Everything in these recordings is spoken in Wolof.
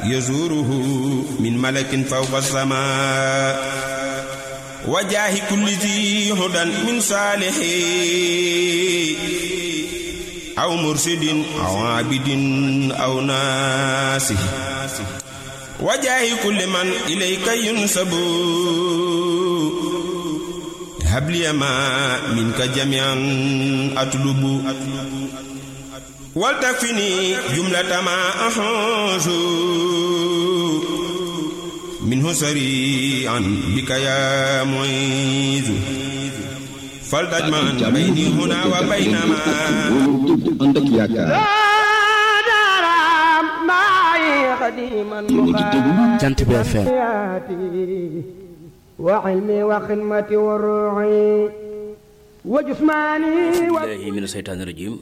يزوره من ملك فوق السماء وجاه كل ذي هدى من صالح أو مرشد أو عابد أو ناسه وجاه كل من إليك ينسب هب لي ما منك جميعا أطلب ولتكفني جملة ما أحوز منه سريعا بك يا معيذ فلتجمع بيني هنا وبين ما jant bi FM وعلمي وخدمتي وروعي وجسماني billahi min aseytaani rajim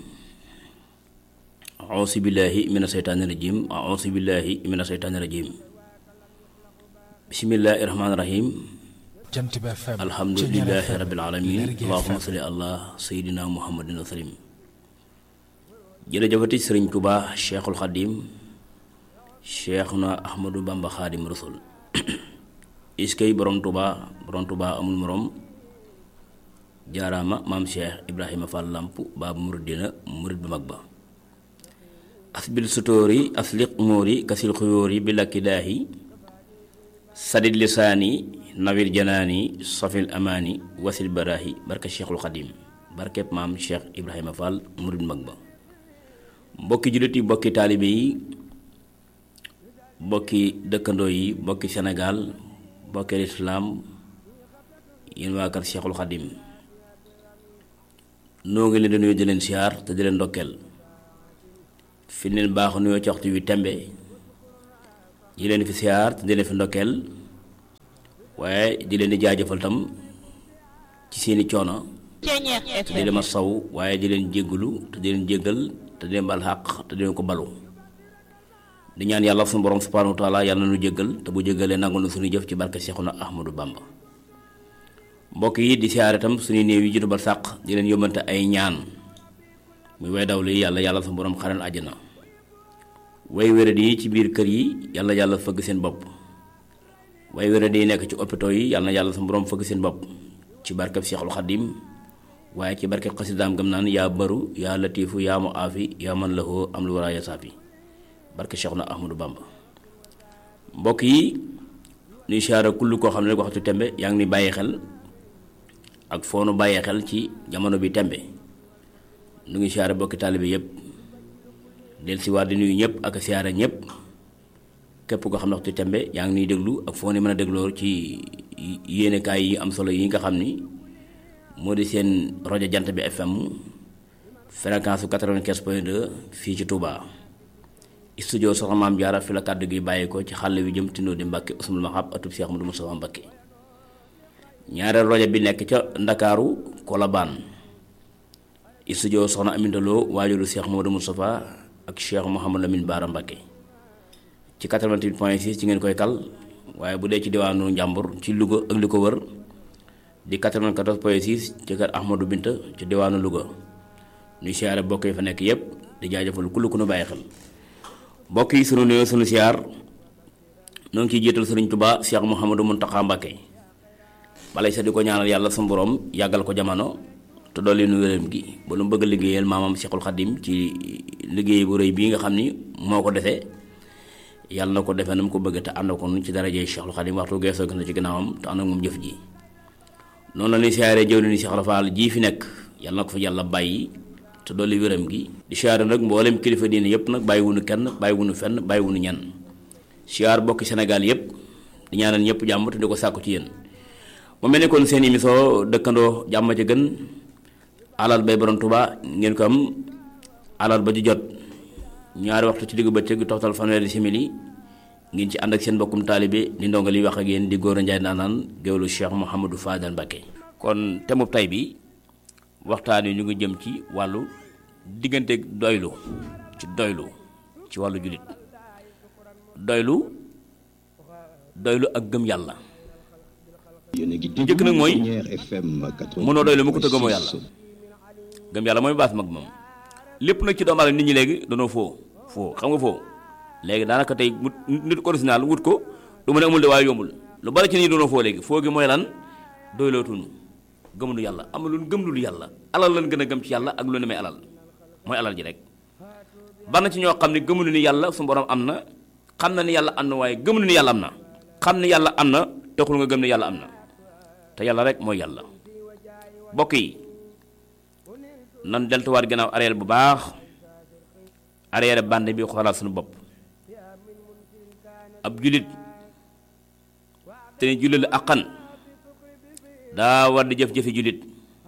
ausi billahi min aseytaani rajim ausi billahi min aseytaani rajim bismillahi rahmaani rahim jant bi FM alhamdulilahi rabbil alamin allahuma salli allah sayidina muhammadin wa salim jërëjëfati sëriñ Tuubaa cheikhul xadim cheikhuna ahmadou bamba xaadim rasul iskay borom Tuubaa borom Tuubaa amul morom jaaraama maam cheikh ibrahima fall lamp baabu muridina murid bu mag ba asbil sutóori asliq móori kasil xuyóori bi lakki daahi sadid lisaani nawir janaani safil amaani wasil baraahi barke cheikhul xadim barkeb maam cheikh ibrahima fall murid bu mag ba mbokki jullit yi mbokki taalibe yi mbokki dëkkandoo yi mbokki sénégal mbokki lislaam yéen waa kër cheikhul xadim noo ngi leen di nuyu di leen siyaar te di leen ndokkeel fi leen baax nuyoo ci waxtu wi tembe di leen fi siyaar te di leen fi ndokkeel waaye di leen di jaajëfal tam ci seeni coono te di leen ma saw waaye di leen jéggalu te di leen jéggal te di leen bal xàq te di leen ko balu di ñaan yàlla suñu borom subhanahu wa taala yàlla na nu jéggal te bu jéggalee nangul na suñu jëf ci barke Seexuna Ahmadou Bamba mbokk yi di siyaare itam suñuy néew yi jiitu ba sàq di leen yóbbante ay ñaan muy way daw li yàlla yàlla suñu borom xaral àjjana way wérad yi ci biir kër yi yàlla yàlla fëgg seen bopp way wérad yi nekk ci hôpitaux yi yàlla na yàlla suñu borom fëgg seen bopp ci barkeb Seexul Xadim waaye ci barkeb xasidaam gëm naan yaa baru yaa latiifu yaa mu aafi yaa man lahu am lu waraaya saafi barke Seexuna Ahmadou Bamba mbokk yi nuy siyaare kull koo xam ne rek waxtu tembe yaa ngi ni bàyyi xel ak foo nu bàyyee xel ci jamono bi tembe nu ngi siyaare bokki taalibe yépp del si waat di nuyu ñëpp ak siyaare ñëpp képp koo xam ne waxtu tembe yaa ngi nuy déglu ak foo ni mën a dégloo ci yéenekaay yi am solo yi nga xam ni moo di seen rajo jant bi FM fréquence su 95 point 2 fii ci Touba. studio soxna maam jaara fi la kàddu gi bàyyi ko ci xàll wi jëm tindoo di mbàkke usmul maxab atub Cheikh Ahmadou Moustapha Mbàkke ñaareel rajo bi nekk ca ndakaaru kolobaan studio soxna amindaloo waajuru Cheikh Ahmadou Moustapha ak Cheikh Mouhamadou Lamine Baara Mbàkke ci 88 point 6 ci ngeen koy kal waaye bu dee ci diwaanu njàmbur ci Louga ak li ko wër di 94 point 6 ci kër Ahmadou Binta ci diwaanu Louga ñuy siyaare bokk yi fa nekk yépp di jaajëfal ku lu ku nu bàyyi xel mbokk yi sunu nuyoo sunu siyaar noo ngi ciy jiital sëriñ Tuubaa Cheikh Mouhamadou Mountakha Mbacké balay sa di ko ñaanal yàlla sunu borom yàggal ko jamono te dolli nu wéram gi ba lu mu bëgg a liggéeyal maamam Cheikhul Khadim ci liggéey bu rëy bii nga xam ni moo ko defee yàlla na ko defee na mu ko bëgg te ànd ko nu ci darajee Cheikhul Khadim waxtu geesoo gis na ci ginnaawam te ànd ak moom jëf ji noonu la ñuy siyaaree jëw ni Cheikh Rafal jii fi nekk yàlla na ko fa yàlla bàyyi te dolli wéram gi di siyaare nag mboolem kilifa diine yëpp nag bàyyiwunu kenn bàyyiwunu fenn bàyyiwunu ñenn siyaar bokki Sénégal yëpp di ñaanal ñëpp jàmm te di ko sàkku ci yéen mu mel ni kon seen émission dëkkandoo jàmm ci gën alal bay borom Tuubaa ngeen ko am alal ba ju jot ñaari waxtu ci diggu bëccëg toxtal fanweeri simili ngeen ci ànd ak seen bokkum taalibe di ndongo li wax ak yéen di góor a njaay naanaan géwlu Cheikh Mouhamadou Fadal Mbacké kon temub tay bi waxtaan wi ñu ngi jëm ci wàllu diggante doylu ci doylu ci wàllu jullit doylu doylu ak gëm yàlla njëkk nag mooy mënoo doylu mu ko te gëmoo yàlla gëm yàlla mooy baas mag moom lépp nag ci doomu aadama nit ñi léegi danoo foo foo xam nga foo léegi daanaka tey mu nit original wut ko du mu ne amul de waaye yombul lu bari ci nii doona foo léegi foo gi mooy lan doylootuñu gëmuñu yàlla amul lu gëm lu yàlla alal lan gën a gëm ci yàlla ak lu ne may alal mooy alal ji rek bana ci ñoo xam ne gëmuñu ni yàlla su borom am na xam na ni yàlla am na waaye gëmuñu ni yàlla am na xam ni yàlla am na taxul nga gëm ni yàlla am na te yàlla rek mooy yàlla bokk yi nan deltuwaat gannaaw arrière bu baax arrière bande bi xoolaat suñu bopp ab julit te ne julit la aqan daa war di jëf-jëfi julit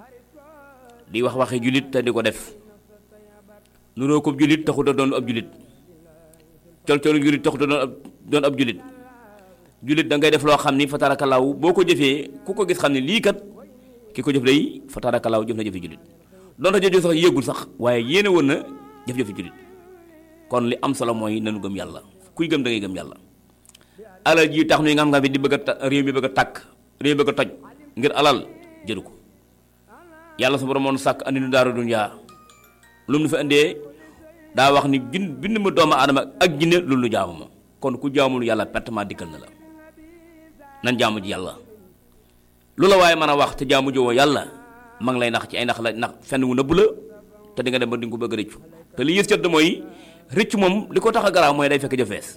di wax waxi julit te di ko def nuroo ko julit taxut a doon ab julit col colu julit taxut a doon ab doon ab julit julit da ngay def loo xam ni fa tarakalaaw boo ko jëfee ku ko gis xam ne lii kat ki ko jëf day fa tarakalaaw jëf na jëfi julit doonte jëf sax yëgul sax waaye yéene woon na jëf-jëfi julit kon li am solo mooy nanu gëm yàlla kuy gëm da ngay gëm yàlla alal ji tax nuy nga xam nga bi di bëgg a ta réew mi bëgg a tàkk réew mi bëgg a toj ngir alal jëru ko yàlla su borom moon sàkk andi nu daaru dunyaa lu mu nu fi andee daa wax ni gin bind ma doomu aadama ak jinne loolu nu jaamu ma kon ku jaamul yàlla pertement dikkal na la nan jaamu ji yàlla lu la waaye mën a wax te jaamu jowoo yàlla ma ngi lay nax ci ay nax la nax fenn wu nëbb la te di nga dem ba di nga ko bëgg a rëccu te li yës jot mooy rëcc moom li ko tax a garaaw mooy day fekk jëfees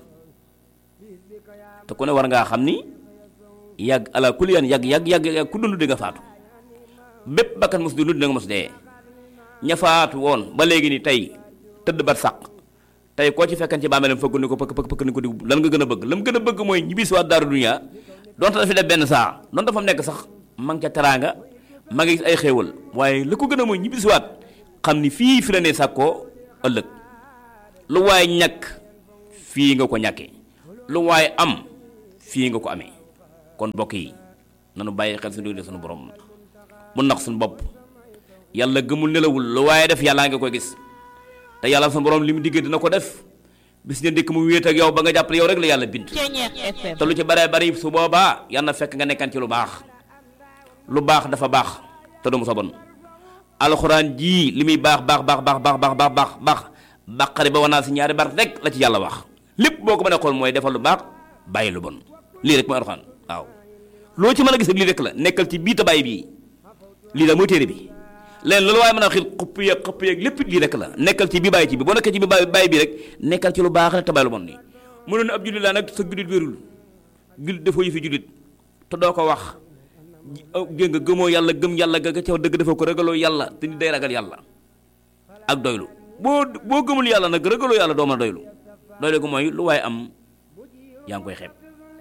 te ku ne war ngaa xam ni yàgg ala kulli yan yàgg yàgg yàgg yàgg ku dund di nga faatu bépp bakkan mos dund di nga mos dee ña faatu woon ba léegi ni tey tëdd bat sàq tey koo ci fekkan ci bàmmeelam fëgg ni ko pëkk pëkk pëkk ni ko di lan nga gën a bëgg lam gën a bëgg mooy ñibbi si waat daaru dunya donte dafa def benn saa donte fa mu nekk sax ma ngi ca teraanga ma ngi gis ay xéewal waaye li ko gën a mooy ñibbi si waat xam ni fii fi la ne sàkkoo ëllëg lu waay ñàkk fii nga ko ñàkkee lu waay am fii nga ko amee kon mbokk yi nanu bàyyi xel suñu diggante suñu borom mu nax suñu bopp yàlla gëmul nelawul lu waaye def yàllaa nga koy gis te yàlla suñu borom li mu diggee dina ko def bis ne ndikk mu wéet ak yow ba nga jàpp ne yow rek la yàlla bind te lu ci baree bari su boobaa yàlla na fekk nga nekkan ci lu baax lu baax dafa baax te du mu sa bon alxuraan jii li muy baax baax baax baax baax baax baax baax baax bàqari ba wanaa si ñaari bar rek la ci yàlla wax lépp boo ko mën a xool mooy defal lu baax bàyyi lu bon lii rek mooy alxuraan waaw loo ci mën a gis ak lii rek la nekkal ci bii te bàyyi bii lii la mooy téere bi leen loolu waaye mën a xil xupp yeeg xupp yeeg lépp lii rek la nekkal ci bi bàyyi ci bi boo nekkee ci bi bàyyi bàyyi bi rek nekkal ci lu baax rek te bàyyi lu bon nii mënoon ab jullit laa nag sa jullit wérul jullit defoo yëfi jullit te doo ko wax gé nga gëmoo yàlla gëm yàlla ga ca dëgg defoo ko ragaloo yàlla te nit day ragal yàlla ak doylu boo boo gëmul yàlla nag ragaloo yàlla doo mën a doylu doylu ko mooy lu waaye am yaa ngi koy xeeb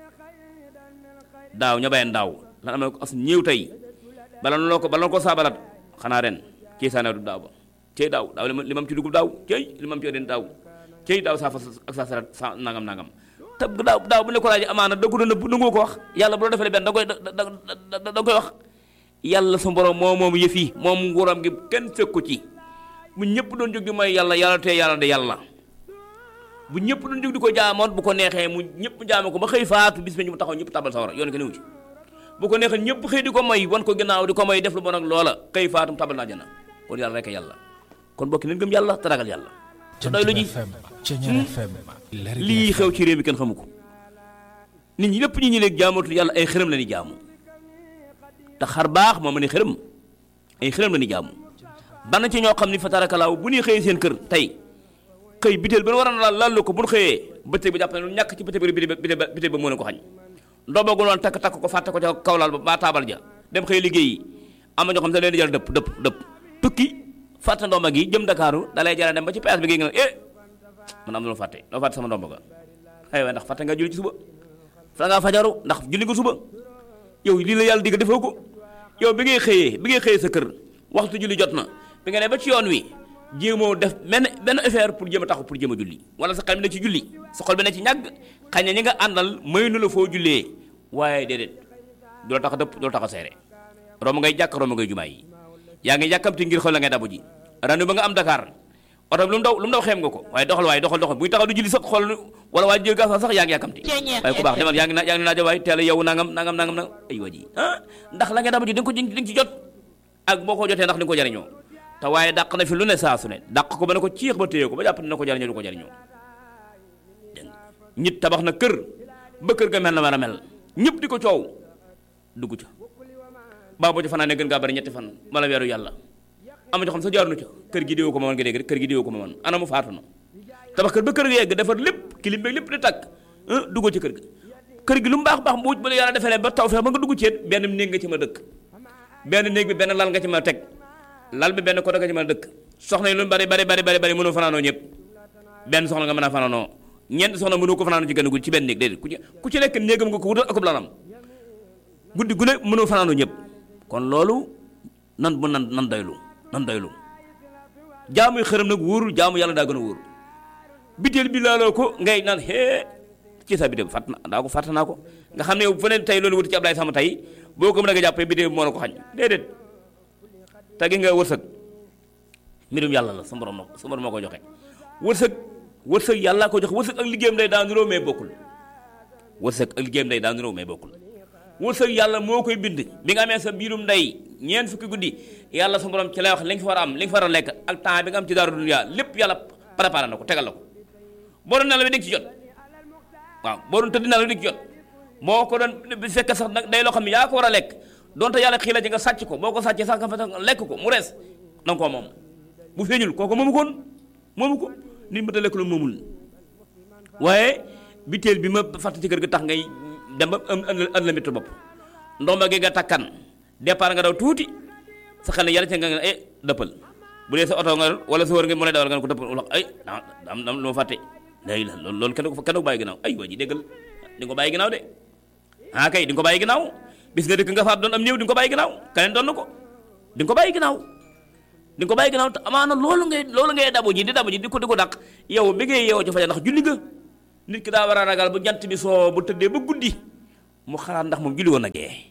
daaw ña bayen daaw lan am na ko as ñëw tey bala loo ko bala ko saabalat xanaa ren cey saane du daaw ba cey daaw daaw li mam ci dugub daaw cey li mam ci den daaw cey daaw saa fas ak saa sarat sa nangam nangam te daaw daaw bu ne ko laaj amaana da ko doon nëbb nangoo ko wax yàlla bu la defalee benn da koy da da koy wax yàlla sa borom moo moom yëf yi moom nguuram gi kenn fekku ci bu ñëpp doon jóg di mooy yàlla yàlla te yàlla de yàlla bu ñëpp doon jóg di ko jaamoon bu ko neexee mu ñëpp jaame ko ba xëy faatu bis ba ñu taxaw ñëpp tabal sawara yoon ko newu ci bu ko neexee ñëpp xëy di ko moy wan ko ginnaaw di ko moy def lu bon ak loola xëy faatu tabal naa jana kon yàlla rek yàlla kon bokki nañ gëm yàlla te ragal yàlla te doy lu ji lii xew ci réew mi kenn xamu ko nit ñi lépp ñi ñi léegi jaamatul yàlla ay xërëm la ni jaamu te xar baax moo ma ne xërëm ay xërëm la ni jaamu bana ci ñoo xam ni fa tarakalaaw bu ñuy xëyee seen kër tey xëy biteel ba war a laal laal ko bu ñu xëyee bëccëg bi jàpp ne lu ñàkk ci bëccëg bi biteel ba biteel ba moo leen ko xañ ndobagu noonu takk takk ko fàtte ko ca kawlaal ba ba taabal ja dem xëy liggéey am na ñoo xam ne leen di jël dëpp dëpp dëpp tukki fàtte ndomba gi jëm Dakaaru da lay jara dem ba ci péage bi gi nga ne eh man am na lu fàtte loo fàtte sama ndomba ga xëy ndax fàtte nga julli ci suba fa ngaa fajaru ndax julli nga suba yow lii la yàlla digg defoo ko yow bi ngay xëyee bi ngay xëyee sa kër waxtu julli jot na bi nga ne ba ci yoon wi jéemoo def benn benn affaire pour jéem a taxu pour jéem a julli wala sa xel bi ne ci julli sa xol bi ne ci ñàgg xañ na ñi nga àndal may nu la foo jullee waaye déedéet du la tax a dëpp du la tax a seere romb ngay jàkk romb ngay jumaa yi yaa ngi yàkkamti ngir xool la ngay dabu ji randu ba nga am Dakar oto bi lu mu daw lu mu daw xeem nga ko waaye doxal waaye doxal doxal buy taxaw du julli sax xool wala waa jël gaas sax yaa ngi yàkkamti waaye ku baax demal yaa ngi yaa ngi naajo waay teel a yow nangam nangam nangam nangam ay waa ji ah ndax la ngay dabu ji di nga ko di nga ci jot ak boo ko jotee ndax di nga ko jariñoo te waaye dàq na fi lu ne saa su ne dàq ko ba ne ko ciix ba téye ko ba jàpp ne ko jariñoo du ko jariñoo dégg nga nit tabax na kër ba kër ga mel na war a mel ñëpp di ko coow dugg ca baa boo ca fanaanee gën ngaa bari ñetti fan wala weeru yàlla am na ñoo xam sa jaarunu ca kër gi diwoo ko ma man nga dégg rek kër gi diwoo ko ma man ana mu faatu na tabax kër ba kër ga yegg defar lépp kilim beeg lépp di tàkk duggoo ci kër ga kër gi lu mu baax baax bu ba la yàlla defee ba taw feex ba nga dugg ci benn néeg nga ci ma dëkk benn néeg bi benn lal nga ci ma teg lal bi benn côté nga ci ma dëkk soxna yi lu bari bari bari bari bari mënoo fanaanoo ñëpp benn soxna nga mën a fanaanoo ñeent soxna mënoo ko fanaanoo ci gën a guddi ci benn néeg déedéet ku ci ku ci nekk néegam nga ko wutal akub lalam guddi gu ne mënoo fanaanoo ñëpp kon loolu nan bu nan nan doylu nan doylu jaamu xërëm nag wóorul jaamu yàlla daa gën a wóor biteel bi laaloo ko ngay naan hee ci sa biteel fàtt na daa ko fàtt naa ko nga xam ne yow feneen tey loolu wuti ci Ablaye Sama tey boo ko mën a nga jàppee biteel bi moo la ko xañ déedéet te gi nga wërsëg mbirum yàlla la sa borom na sa borom moo ko joxe wërsëg wërsëg yàlla ko joxe wërsëg ak liggéeyam day daan niroo mais bokkul wërsëg ak liggéeyam day daan niroo mais bokkul wërsëg yàlla moo koy bind bi nga amee sa biirum ndey ñeent fukki guddi yàlla sa borom ci lay wax li nga fi war a am li nga fi war a lekk ak temps bi nga am ci daaru dunya lépp yàlla préparé na ko tegal la ko boo doon nelaw di nga ci jot waaw boo doon tëdd nelaw di nga ci jot boo ko doon bu fekkee sax nag day loo xam ne yaa ko war a lekk donte yàlla xii la ci nga sàcc ko boo ko sàccee sax nga fa lekk ko mu rees na nga koo moom bu feeñul kooku moomu koon moomu ko nit ma ta lekk lu moomul waaye biteel bi ma fàtt ci kër ga tax ngay dem ba am am la métti bopp ndomba gi nga takkan départ nga daw tuuti sa xel ne yàlla ci nga nga eh dëppal bu dee sa oto nga wala sa wër nga mu lay dawal nga ne ko dëppal wala ay am am lu ma fàtte léegi la loolu loolu kenn ko kenn ko bàyyi ginnaaw ay waa ji déggal di nga ko bàyyi ginnaaw de ah kay di nga ko bàyyi ginnaaw bis nga dëkk nga faat doon am néew di nga ko bàyyi ginnaaw keneen doon na ko di nga ko bàyyi ginnaaw di nga ko bàyyi ginnaaw te amaana loolu ngay loolu ngay dabu ji di dabu ji di ko di ko dàq yow bi ngay yeewoo ci fajar ndax julli nga nit ki daa war a ragal bu jant bi soo bu tëddee ba guddi mu xalaat ndax moom julli woon na gee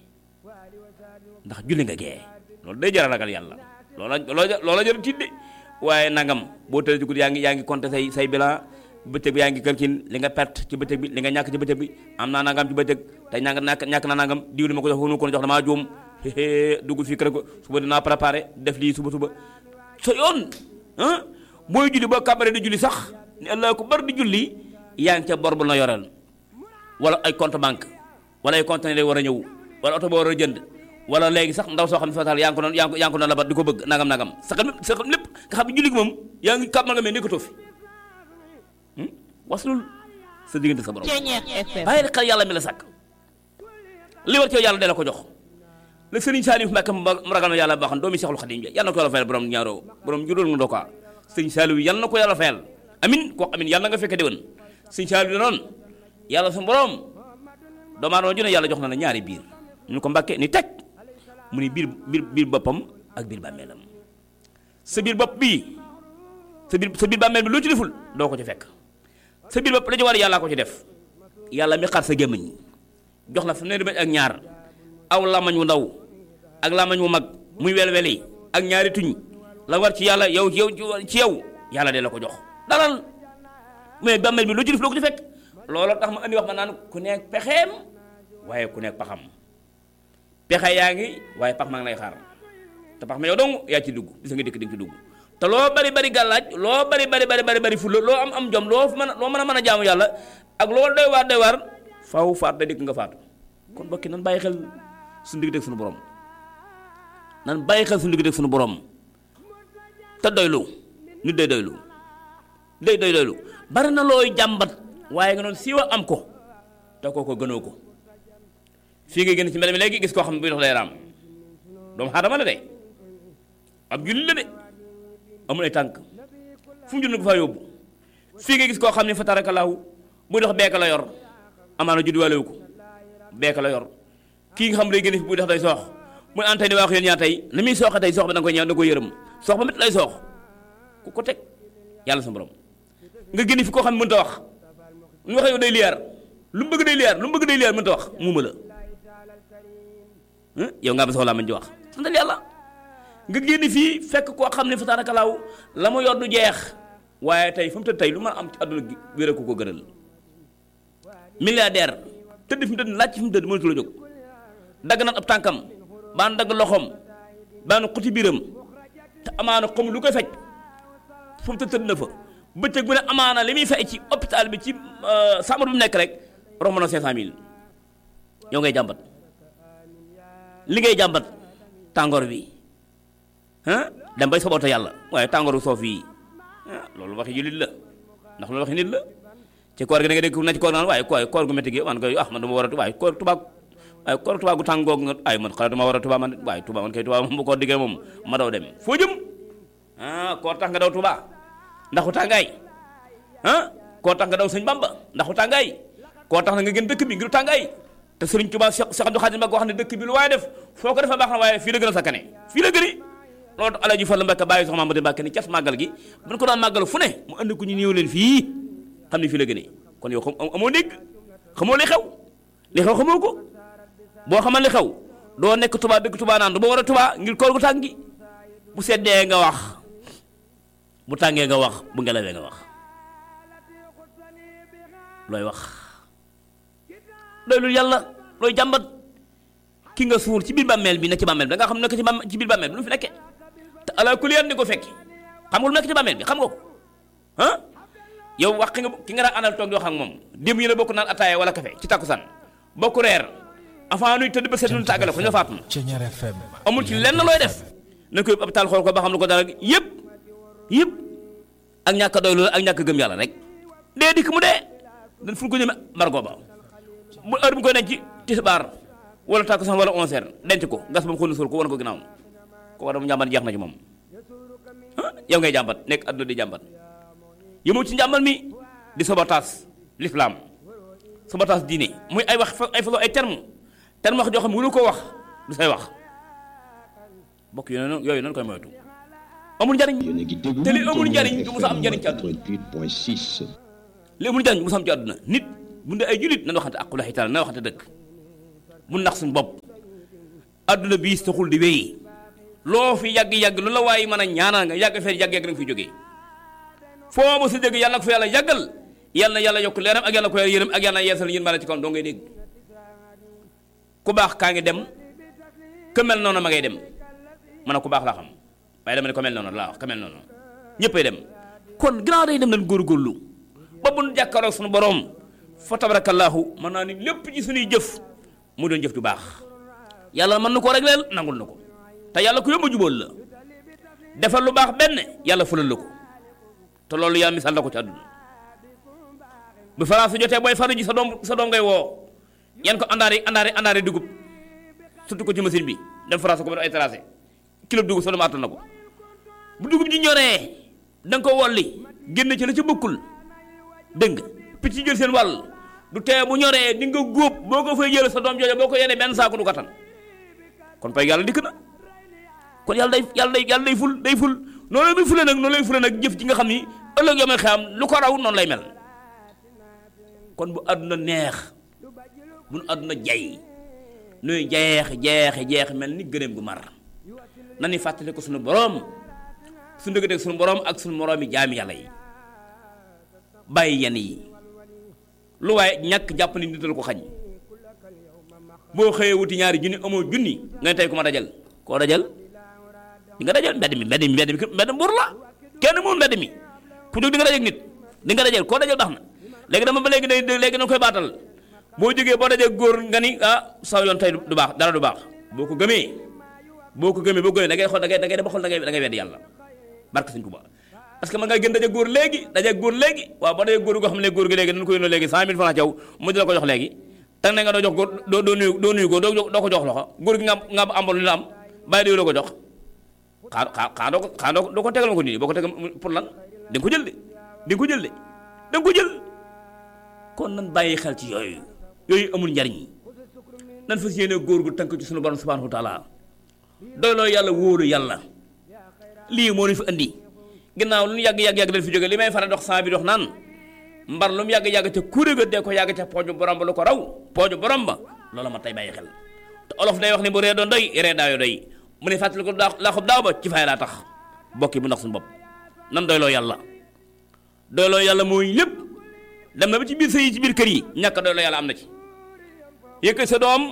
ndax julli nga gee loolu day jar a ragal yàlla loola loola loola jar a tiit de waaye nangam boo tëddee ci guddi yaa ngi yaa ngi compter say say bilan bëccëg bi yaa ngi calcul li nga perte ci bëccëg bi li nga ñàkk ci bëccëg bi am naa nangam ci bëccëg tey ñàkk ñàkk ñàkk naa nangam diw li ma ko jox wonu ko jox damaa juum duggul fii kër ko suba dinaa préparé def lii suba suba sa yoon ah booy julli boo kàbbaree di julli sax ni allah ko bar di julli yaa ngi ca bor bu na yoreel wala ay compte banque wala ay conteneur yi war a ñëw wala oto boo war a jënd wala léegi sax ndaw soo xam ne fatal yaa ngi ko doon yaa ngi ko yaa ngi ko doon labat di ko bëgg nangam nangam sa xam sa xam lépp nga xam ne julli gi moom yaa ngi kàmmal nga mais nekkatoo fi waslul sa diggante sa borom bàyyi xel yàlla mi la sàkk li war ci yàlla de la ko jox la sëriñ Saliou Mbacke mu ragal na yàlla baaxoon doomi Seexul Xadim yàlla na ko yàlla fayal borom ñaaroo borom juróom nga dookaa sëriñ Saliou yàlla na ko yàlla fayal amin ko amin yàlla na nga fekke déwén sëriñ Saliou noonu yàlla sa borom doomu aadama ju ne yàlla jox na la ñaari biir ñu ko Mbacke ni teg mu ni biir biir biir boppam ak biir bàmmeelam sa biir bopp bii sa biir sa biir bàmmeel bi loo ci deful doo ko ci fekk sa biir bopp la ci war yàllaa ko ci def yàlla mi xar sa gémmiñ jox la fanweeri bëñ ak ñaar aw lamañ wu ndaw ak lamañ wu mag muy wel-wel yi ak ñaari tuñ la war ci yàlla yow yow ci yow yàlla de la ko jox dalal mais bàmmeel bi loo ci def loo ko ci fekk looloo tax ma andi wax ma naan ku nekk pexeem waaye ku nekk paxam pexe yaa ngi waaye pax maa ngi lay xaar te pax ma yow dong yaa ci dugg gis nga dikk di nga ci dugg te loo bari bari gàllaaj loo bari bari bari bari bari fulla loo am am jom loo mën a loo mën a mën a jaamu yàlla ak loo doy waar doy waar faw faat da dikk nga faatu kon bokki nan bàyyi xel suñu digg deg suñu borom nan bàyyi xel suñu digg deg suñu borom te doylu nit day doylu day doy doylu bari na looy jàmbat waaye nga noonu siiwa am ko te kooko gënoo ko fii nga génn ci mbedd mi léegi gis koo xam ne buy dox day raam doomu aadama la de ab julli la de amul ay tànk fu mu jënd ko faa yóbbu fii nga gis koo xam ne fa tarakalaahu buy dox beeka la yor amaana judduwaalewu ko beeka la yor kii nga xam lay génn fi buy dox day soox muy antay ni waa ko yéen ñaar tey ni muy sooxe tey soox bi da nga koy ñëw da nga koy yërëm soox ba mit lay soox ku ko teg yàlla sa borom nga génn fi koo xam ne mënta wax lu waxee yow day liyaar lu mu bëgg day liyaar lu mu bëgg day liyaar mënta wax muuma la yow nga am soxlaa mañ ci wax santal yàlla nga génn fii fekk koo xam ne fa taarakalaaw la mu yor du jeex waaye tey fu mu tëdd tey lu ma am ci àdduna gi wéra ko ko gënal milliardaire tëdd fi mu tëdd laaj fi mu tëdd mënatu la jóg dagg na ab tànkam baan dagg loxoom baan xuti biiram te amaana xam lu koy faj fu mu tëdd tëdd na fa bëccëg bu ne amaana li muy fay ci hôpital bi ci sàmmar bi mu nekk rek romb na 500000 yow ngay jàmbat li ngay jàmbat tàngoor bi ah dem bay soboote yàlla waaye tàngooru soof yi ah loolu waxi jullit la ndax loolu waxi nit la ci koor gi da nga dégg na ci koor naan waaye koor koor gu métti gi man koy ah man dama war a waaye koor tubaab waaye koor tubaab gu tàng googu nga ay man xalaat dama war a tubaab man waaye tubaab man kay tubaab moom bu koor diggee moom ma daw dem foo jëm ah koor tax nga daw tubaab ndaxu tàngaay ah koor tax nga daw sëñ bamba ndaxu tàngaay koor tax na nga gën dëkk bi ngiru tàngaay te sëriñ Tuubaa Cheikh Cheikh Abdou Khadim Mbacké wax ne dëkk bi lu waaye def foo ko defee baax na waaye fii la gën a sakkane fii la gëni loolu tax Alaaji Fallu Mbacké bàyyi soxna Mamadu Mbacké ni cas màggal gi buñ ko daan màggal fu ne mu andi ko ñu ñëw leen fii xam ne fii la gënee kon yow xam amoo dégg xamoo li xew li xew xamoo ko boo xamal li xew doo nekk tubaa dëgg tubaa naan du ma war a tubaa ngir koor gu tàng gi bu seddee nga wax bu tàngee nga wax bu ngelawee nga wax looy wax doy lu yàlla looy jàmbat ki nga suur ci biir bàmmeel bi nekk ci bàmmeel bi da nga xam nekk ci bàmmeel ci biir bàmmeel bi lu fi nekkee te ala kulli yan di ko fekki xam nga lu nekk ci bàmmeel bi xam nga ko ah yow wax nga ki nga daan àndal toog di wax ak moom démb yi la bokk naan ataaya wala café ci takkusaan bokk reer avant nuy tëdd ba seet nu tàggale ko ñu faatu na Ceñeer FM amul ci lenn looy def na ko yóbbu hôpital xool ko ba xam lu ko dara yëpp yëpp ak ñàkk a doy loolu ak ñàkk a gëm yàlla rek dee dikk mu dee dañ fu ko jëme margo ba bu heure bu koy denc tisbaar wala takkusaan wala onze heures denc ko gas ba mu xool suul ko wan ko ginnaaw ko war a mu njàmbat jeex na ci moom ah yow ngay jàmbat nekk àdduna di jàmbat yëmu ci njàmbal mi di sabotaas l'islam sabotaas diine muy ay wax ay façon ay terme terme wax joo xam ne mënu ko wax du say wax bokk yooyu noonu yooyu noonu koy moytu amul njariñ yéen a ngi déglu te li amul njariñ Thiéniere du mos a am njariñ ci àdduna 88.6 li amul njariñ du mos a am ci àdduna nit bu dee ay julit nañ waxante aqula xitaan na waxante dëgg bu nax suñu bopp àdduna bii saxul di wéy loo fi yàgg-yàgg lu la waaye mën a ñaanal nga yàgg fee yàgg-yàgg da nga fi jógee foo ma si dégg yàlla ko fa yàlla yàggal yàlla na yàlla yokk leeram ak yàlla ko yàlla yërëm ak yàlla na yeesal yéen mën a ci kaw doo ngay dégg ku baax kaa ngi dem ku mel noonu ma ngay dem man a ku baax laa xam waaye dama ne ko mel noonu laa wax ku mel noonu ñëppay dem kon ginnaaw day dem nañ góorgóorlu ba bu nu jàkkaaroo suñu borom fa tabarakallahu mën naa ni lépp ci suñuy jëf mu doon jëf ju baax yàlla mën na koo régleel nangul na ko te yàlla ku yomb a jubóol la defal lu baax benn yàlla fulal la ko te loolu yàlla misaal la ko ci àdduna bu France jotee booy faru ji sa doom sa doom ngay woo yan ko àndaari àndaari àndaari dugub surtout ko ci machine bi dem France ko ba def ay tracé kilo dugub sa doom àttan na ko bu dugub ji ñoree da nga ko wolli génn ci la ci bokkul dégg nga picc yi jël seen wàll du tee bu ñoree di nga góob boo ko fay jël sa doom jooju boo ko yenee benn saako du kattan kon pay yàlla dikk na kon yàlla day yàlla day yàlla day ful day ful noonu muy fule nag noonu lay fule nag jëf ji nga xam ni ëllëg yoo may xam lu ko raw noonu lay mel kon bu àdduna neex bu nu àdduna jay nuy jeex jeex jeex mel ni gëléem gu mar na ni fàttali ko suñu boroom suñu dëgg suñu boroom ak suñu moroomi jaami yàlla yi bàyyi yenn yi lu waaye ñàkk jàpp ni nital ko xañ boo xëyee wuti ñaari junni amoo junni nga ne tey ku ma dajal koo dajal di nga dajal mbedd mi mbedd mi mbedd mi mbedd mbur la kenn moom mbedd mi ku jóg di nga dajal nit di nga dajal koo dajal baax na léegi dama ba léegi day léegi danga koy baatal boo jógee boo dajee góor nga ni ah saw yoon tey du baax dara du baax boo ko gëmee boo ko gëmee boo gëmee da ngay xool da ngay da ngay dem xool da ngay da ngay wedd yàlla barke Sëñ Tuubaa parce que man nga gën daje góor léegi daje góor léegi waaw boo dajee góor goo xam ne góor gi léegi dañ ko yónnee léegi cent mille francs caw mu di la ko jox léegi teg na nga doo jox góor doo doo nuyu doo nuyu ko doo doo ko jox loxo góor gi nga nga ambal lu la am bàyyi diw la ko jox xaa xaa xaa doo ko xaa doo doo ko tegal ma ko nii boo ko tegal pour lan da nga ko jël de di nga ko jël de da nga ko jël kon nan bàyyi xel ci yooyu yooyu amul njariñ nan fas yéene góor gu tënk ci sunu borom subhanahu wa taala doyloo yàlla wóolu yàlla lii moo ñu fi andi ginnaaw lu ñu yàgg yàgg yàgg dañ fi jóge li may faral dox saa bi dox naan mbar lu mu yàgg yàgg ca kuréel ga dee ko yàgg ca pooju borom ba lu ko raw pooju borom ba loola ma tey bàyyi xel te olof day wax ne bu ree doon doy ree daayo doy mu ne fàttali ko daa laa xob daaw ba ci fay laa tax bokki bu ndax suñu bopp nan doyloo yàlla doyloo yàlla mooy lépp dem na ba ci biir sëy yi ci biir kër yi ñàkk doyloo yàlla am na ci yëkkat sa doom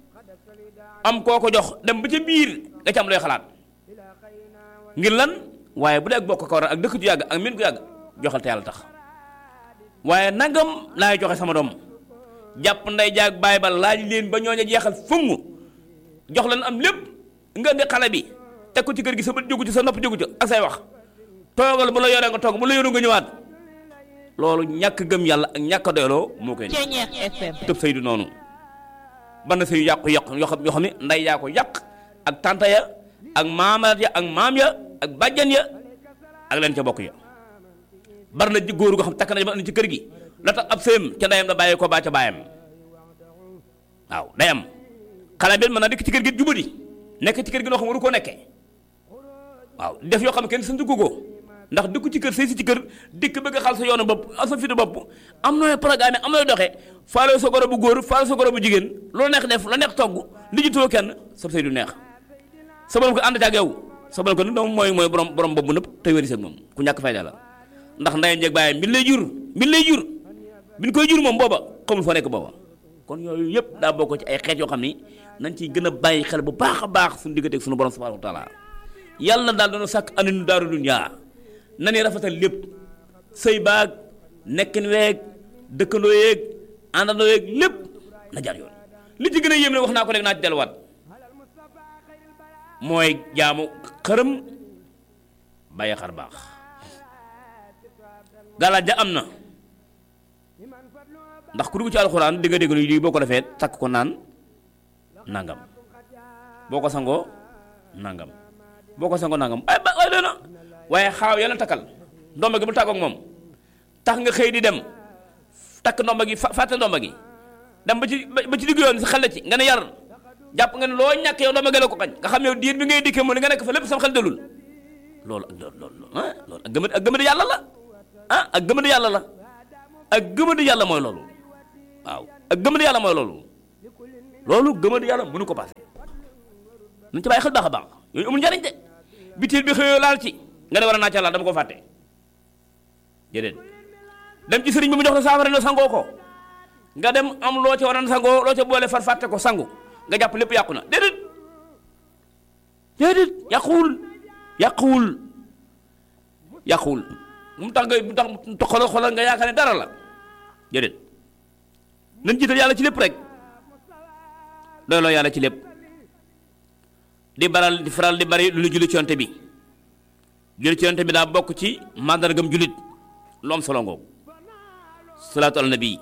am koo ko jox dem ba ca biir nga ci am looy xalaat ngir lan waaye bu dee ak bokk ko war ak dëkk ju yàgg ak min gu yàgg joxal te yàlla tax waaye nangam laay joxe sama doom jàpp nday jaag baay ba laaj leen ba ñooña jeexal fungu jox leen am lépp nga indi xale bi teg ko ci kër gi sa bët jógu ci sa nopp jógu ci ak say wax toogal bu la yoree nga toog bu la yoree nga ñëwaat loolu ñàkk gëm yàlla ak ñàkk a doyloo moo koy Ceñeex FM. tëb sëy du noonu ban na sëy yàqu yàqu yoo xam yoo xam ne nday yaa ko yàq ak tanta ya ak maamaat ya ak maam ya ak bàjjan ya ak leen ca bokk ya bari na ji góor goo xam takk na ba indi ci kër gi la tax ab sëyam ca ndeyam la bàyyi ko baa ca baayam waaw day am xale bi mën na dikk ci kër gi jubadi nekk ci kër gi loo xam waru koo nekkee waaw def yoo xam ne kenn sant ko ko ndax dëkku ci kër sëy si ci kër dikk bëgg a xal sa yoonu bopp ak sa fitu bopp am nooy programme am nooy doxee faale sa goro bu góor faale sa goro bu jigéen loolu neex def la neex togg li jitoo kenn sa sëy du neex sa borom ko ànd ak yow sa borom ko nag moom mooy mooy borom borom bopp nëpp tey wéri sëg moom ku ñàkk fayda la ndax ndeyam jeeg bàyyam bi lay jur bi lay jur bi ñu koy jur moom booba xamul foo nekk booba kon yooyu yëpp daa bokk ci ay xeet yoo xam ni nañ ciy gën a bàyyi xel bu baax a baax suñu digganteeg suñu borom subhanahu wa taala yàlla daal dana sàkk aninu daaru dunya na ni rafetal lépp sëy baag nekkin weeg dëkkandoo yeeg àndandoo yeeg lépp na jaar yoon li ci gën a yéem ne wax naa ko rek naa ci delluwaat mooy jaamu xërëm bàyyi xar baax galaaj ja am na ndax ku dugg ci alxuraan di nga dégg ni lii boo ko defee takk ko naan nangam boo ko sangoo nangam boo ko sangoo nangam ay ba ay doona waaye xaaw yàlla takkal ndomba gi bu tàggoog moom tax nga xëy di dem takk ndomba gi fa fàtte ndomba gi dem ba ci ba ci digg yoon si xel ci nga ne yar jàpp nga ne loo ñàkk yow ndomba gi la ko xañ nga xam yow diir bi ngay dikkee mu ne nga nekk fa lépp sam xel dalul loolu ak loolu loolu ah loolu ak gëmadi ak gëmadi yàlla la ah ak gëmadi yàlla la ak gëmadi yàlla mooy loolu waaw ak gëmadi yàlla mooy loolu loolu gëmadi yàlla mënu ko passé nañ ci bàyyi xel baax a baax yooyu amul njariñ de bitil bi xëyoo laal ci nga ne war a naa ca laal dama ko fàtte déedéet dem ci sëriñ bi mu jox la saafara ne sangoo ko nga dem am loo ca war a sangoo loo ca boole far fàtte ko sangu nga jàpp lépp yàqu na déedéet déedéet yàquwul yàquwul yàquwul mu tax nga mu tax xoolal xoolal nga yaakaar ne dara la déedéet nañ jiital yàlla ci lépp rek doyloo yàlla ci lépp di baral di faral di bari lu ñu julli ci yonte bi julli ci yonte bi daa bokk ci màndargam jullit lu am solo ngoogu salaatu ala nabi